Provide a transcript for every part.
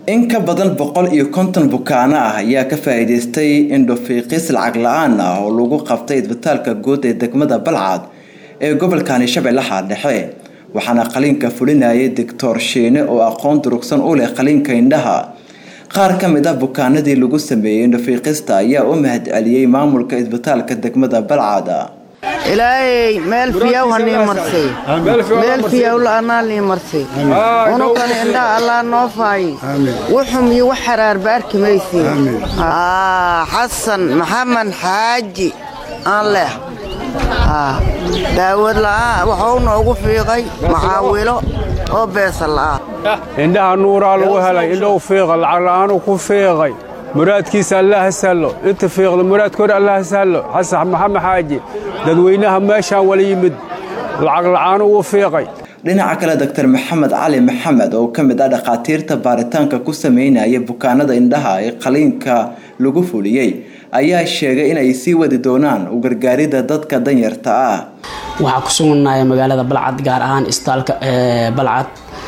in ka badan boqol iyo konton bukaano ah ayaa ka faa-iideystay indhofiiqis lacag la-aan ah oo lagu qabtay isbitaalka guud ee degmada balcad ee gobolkani shabeellaha dhexe waxaana qaliinka fulinayay doctor shiine oo aqoon durugsan u leh qaliinka indhaha qaar ka mid ah bukaanadii lagu sameeyey indhofiiqista ayaa u mahad celiyey maamulka isbitaalka degmada balcad ilaahay meel fiyaw hanii marsay meel fiyaw la'anaa nii marsay unukan indhaa allaa noo faayi wuxum iyo wax xaraarba arki maysiin xasan maxamed xaaji aan leh daawad la'aan waxuu noogu fiiqay maxaawilo oo beesa la'aan indhaha nuuraa lagu helay indhou fiiqa lacag la'aanuu ku fiiqay muraadkiisa allaha sahlo inta fiiqda muraadkooda allaha sahlo xasan maxamed xaaji dadweynaha meeshaan wala yimid lacag la'aanu uu fiiqay dhinaca kale doctor maxamed cali maxamed oo ka mid ah dhakhaatiirta baaritaanka ku sameynaya bukaanada indhaha ee qaliinka lagu fuliyey ayaa sheegay inay sii wadi doonaan u gargaaridda dadka danyarta ah waxaa ku sugnaya magaalada balcad gaar ahaan isbitaalka balcad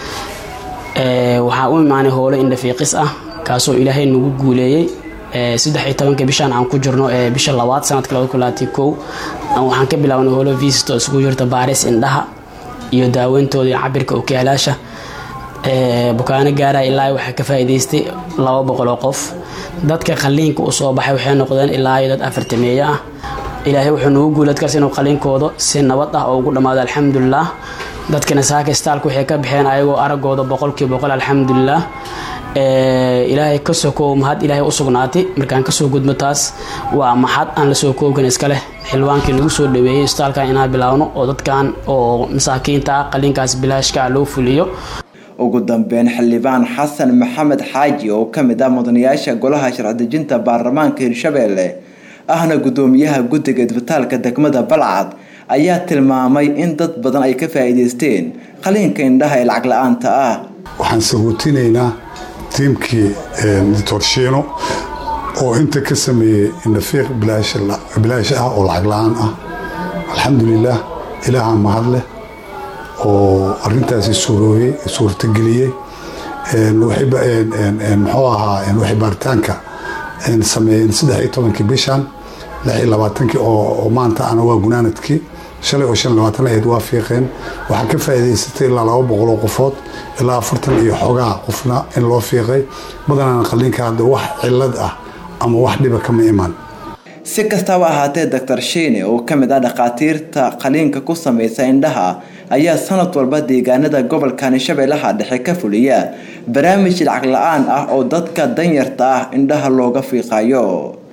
waxaa u imaanay howlo indhafiiqis ah kaasoo ilaahay nagu guuleeyey saddex iyo tobanka bishaan aan ku jirno ee bisha labaad sanadka labada kulaati kow waxaan ka bilaabnay howlo visito isugu jirta baaris indhaha iyo daaweyntooda iyo cabirka okiyaalaasha bukaano gaaraya ilaa waxaa ka faa'iidaystay laba boqol oo qof dadka qaliinka u soo baxay waxay noqdeen ilaa iyo dad afartameeyo ah ilaahay wuxuu nagu guuladkaas inuu qaliinkooda si nabad ah oo ugu dhammaado alxamdulilah dadkana saaka istaalka waxay ka baxeen ayagoo aragooda boqolkii boqol alxamdulilah ilaahay ka sokow mahad ilaahay u sugnaatay markaan kasoo gudmo taas waa maxad aan lasoo koobkan iska leh xilwaankii nagu soo dhaweeyey istaalkan inaan bilaawno oo dadkan oo masaakiinta ah qaliinkaas bilaashka ah loo fuliyo ugu dambeyn xildhibaan xasan maxamed xaaji oo ka mid ah mudanayaasha golaha sharci-dejinta baarlamaanka hirshabeelle ahna guddoomiyaha guddiga isbitaalka degmada balcad ayaa tilmaamay in dad badan ay ka faa-iideysteen qaliinka indhaha ee lacag la-aanta ah waxaan saguutinaynaa tiimkii doctor shiino oo inta ka sameeyey indhafiiq bilaash ah oo lacag la-aan ah alxamdulilaah ilaaha mahad leh oo arintaasi suurooyey suurtageliyey muxuu ahaa waxay baaritaanka sameeyeen saddex iyo tobankii bishan lix iyo labaatankii oo maanta ana waa gunaanadkii shalay oo shan iyo labaatan ahayd waa fiiqeen waxaa ka faa'iidaysatay ilaa laba boqol oo qofood ilaa afartan iyo xogaa qofna in loo fiiqay badanaan qaliinka hadda wax cilad ah ama wax dhiba kama iman si kastaba ahaatee doctor shiine oo ka mid ah dhakhaatiirta qaliinka ku samaysa indhaha ayaa sanad walba deegaanada gobolkani shabeellaha dhexe ka fuliya barnaamij lacag la-aan ah oo dadka danyarta ah indhaha looga fiiqayo